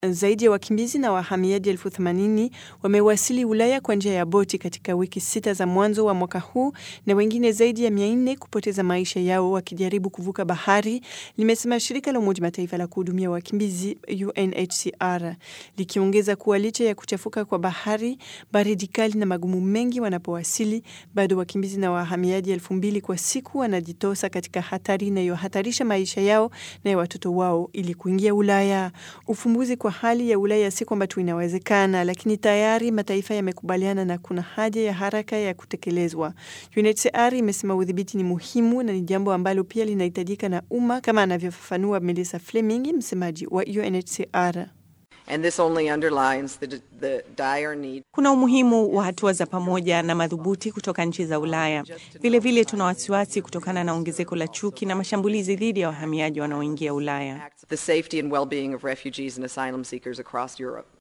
Zaidi ya wakimbizi na wahamiaji elfu themanini wamewasili Ulaya kwa njia ya boti katika wiki sita za mwanzo wa mwaka huu na wengine zaidi ya mia nne kupoteza maisha yao wakijaribu kuvuka bahari, limesema shirika la Umoja Mataifa la kuhudumia wakimbizi UNHCR, likiongeza kuwa licha ya kuchafuka kwa bahari, baridi kali na magumu mengi wanapowasili, bado wakimbizi na wahamiaji elfu mbili kwa siku wanajitosa katika hatari inayohatarisha maisha yao na ya watoto wao ili kuingia Ulaya. Ufumbuzi kwa hali ya Ulaya si kwamba tu inawezekana, lakini tayari mataifa yamekubaliana na kuna haja ya haraka ya kutekelezwa. UNHCR imesema udhibiti ni muhimu na ni jambo ambalo pia linahitajika na umma, kama anavyofafanua Melissa Fleming, msemaji wa UNHCR. And this only underlines the, the dire need. Kuna umuhimu wa hatua za pamoja na madhubuti kutoka nchi za Ulaya. Vilevile tuna wasiwasi kutokana na ongezeko la chuki na mashambulizi dhidi ya wahamiaji wanaoingia Ulaya. The safety and well-being of refugees and asylum seekers across Europe.